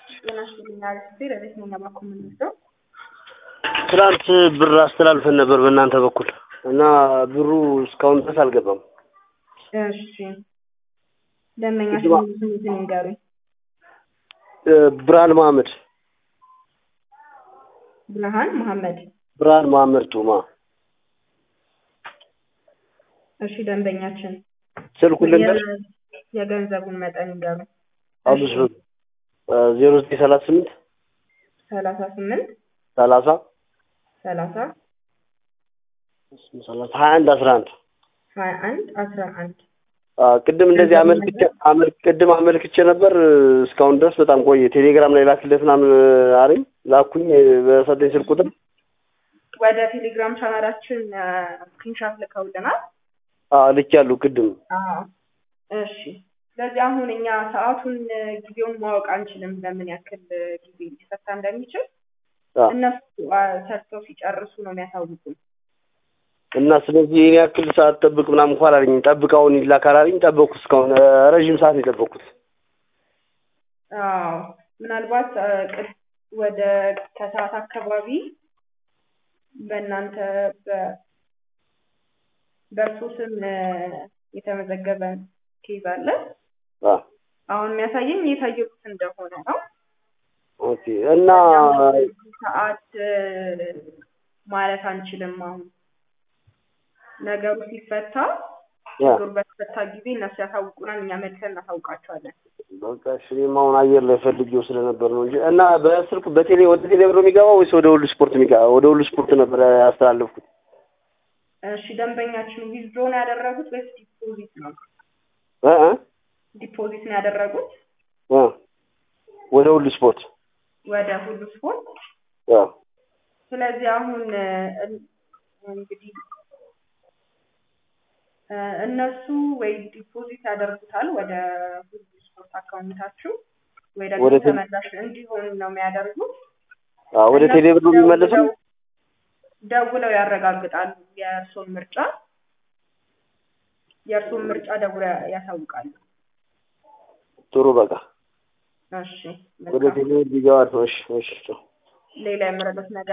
ጤና ይስጥልኝ አርዕስቴ ረዴት ነኝ ለማኮ የምንወስደው ትናንት ብር አስተላልፈን ነበር በእናንተ በኩል እና ብሩ እስካሁን ድረስ አልገባም። እሺ ደንበኛችን ሙሉ ስሙትን ይንገሩኝ። እ ብርሃን መሀመድ ብርሃን መሐመድ ብርሃን መሀመድ ቱማ እሺ ደንበኛችን ስልኩን ልንገር የ- የገንዘቡን መጠን ይንገሩኝ። አምስት ብር ዜሮ ዘጠኝ ሰላሳ ስምንት ሰላሳ ስምንት ሰላሳ ሰላሳ ሰላሳ ሀያ አንድ አስራ አንድ ሀያ አንድ አስራ አንድ ቅድም እንደዚህ አመልክቼ አመል- ቅድም አመልክቼ ነበር እስካሁን ድረስ በጣም ቆየ። ቴሌግራም ላይ ላክለት ምናምን አለኝ ላኩኝ በሰጠኝ ስልክ ቁጥር ወደ ቴሌግራም ቻናላችን ስክሪንሻት ልከውልናል። ልኬያለሁ ቅድም አዎ እሺ። ስለዚህ አሁን እኛ ሰዓቱን ጊዜውን ማወቅ አንችልም፣ በምን ያክል ጊዜ ሊፈታ እንደሚችል አ፣ እነሱ አ፣ ሰርተው ሲጨርሱ ነው የሚያሳውቁን። እና ስለዚህ ይህን ያክል ሰዓት ጠብቅ ምናምን እንኳን አላለኝ። ጠብቀውን ይላካል አለኝ። ጠበቅኩት እስካሁን እ፣ ረዥም ሰዓት ነው የጠበቅኩት። አዎ ምናልባት አ፣ ቅድ- ወደ ከሰዓት አካባቢ በእናንተ በ- በእርሶ ስም እ፣ የተመዘገበ ኬዝ አለ። አ፣ አሁን የሚያሳየኝ የታየሩት እንደሆነ ነው። ኦኬ እና ሰዓት እ፣ ማለት አንችልም። አሁን ነገሩ ሲፈታ ያ ችግሩ በተፈታ ጊዜ እነሱ ያሳውቁናል፣ እኛ መልሰን እናሳውቃቸዋለን። በቃ እሺ፣ እኔም አሁን አየር ላይ ፈልጌው ስለነበር ነው እንጂ እና በስልክ በቴሌ ወደ ቴሌ ብር ነው የሚገባው ወይስ ወደ ሁሉ ስፖርት የሚገባ? ወደ ሁሉ ስፖርት ነበር ያስተላለፍኩት። እሺ ደንበኛችን ዊዝድሮ ነው ያደረጉት ወይስ ዲፖዚት ነው? እ እ ዲፖዚት ነው ያደረጉት እ ወደ ሁሉ ስፖርት ወደ ሁሉ ስፖርት። ያ ስለዚህ አሁን እ፣ እን- እንግዲህ እ፣ እነሱ ወይ ዲፖዚት ያደርጉታል ወደ ሁሉ ስፖርት አካውንታችሁ ወይ ደግሞ ወደ ቴሌ- ተመላሽ እንዲሆን ነው የሚያደርጉት። አ፣ ወደ ቴሌ ብር ነው የሚመለሰው። ደውለው- ደውለው ያረጋግጣሉ የእርሶን ምርጫ የእርሶን ምርጫ ደውለው ያሳውቃሉ። ጥሩ በቃ እሺ ወደ መልካም። ቴሌ ብር ቢገባ ነው። እሺ እሺ ቻው። ሌላ የምረዱት ነገር